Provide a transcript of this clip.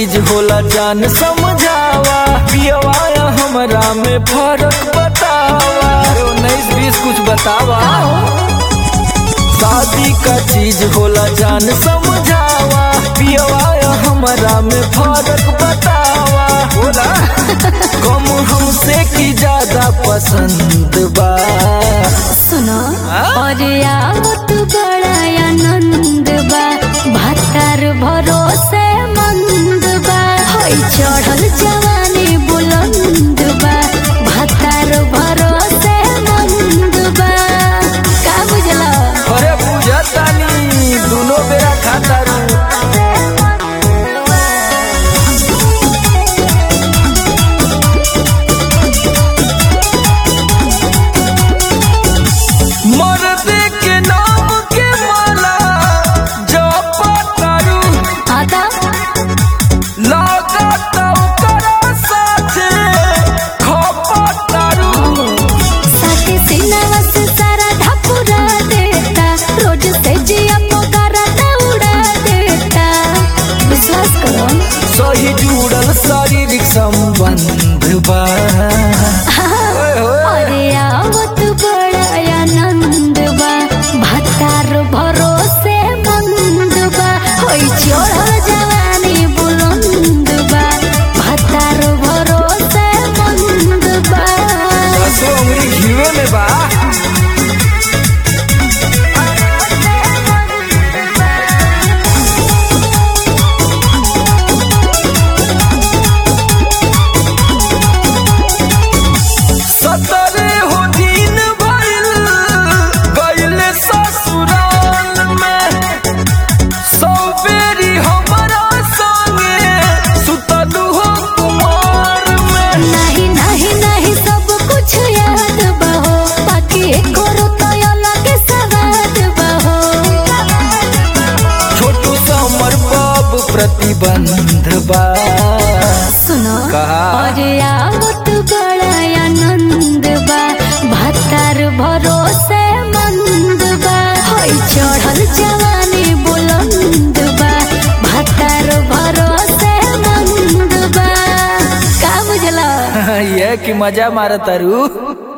चीज होला जान समझावा पियवा या हमरा में फर्क बतावा अरे उन्नीस बीस कुछ बतावा शादी का चीज होला जान समझावा पियवा या हमरा में फर्क बतावा बोला कम हमसे की ज्यादा पसंद बा सुनो हाँ? और आवत बड़ा आनंद बा भातार भरोसे मंद बा होई चढ़ल जवानी बुलंद बा भातार भरोसे मंद बा का बुझला अरे पूजा तानी दोनों बेरा खाता रू मर्द के नाम के माला जपतारू आता लागत ओकरा साथे खपतारू साथे सिनावा से सारा ढापुरा देता रोज से जिया पोकारा उड़ा देता विश्वास करो सही जुड़ल शारीरिक संबंध बा ओए होए। अरे आवत बड़ा आनंद बा भातार भरोसे मंद बा होई चढ़ल जवानी बुलंद बा भातार भरोसे मंद बा दसो उंगली घीवे में बा सतरे हो दिन भइल गइले ससुराल में सौ बेरी हमरा संगे सुतलू हो कुमार में नहीं नहीं नहीं सब कुछ याद बहो बाकी करो तो अलग सवाद बहो छोटू समर बाब प्रतिबंध बा सुनो कहा? और आवत बड़ा आनंद बा भातार भरोसे मंद बा होई चढ़ल जवानी बुलंद बा भातार भरोसे मंद बा का बुझला ये कि मजा मारतारू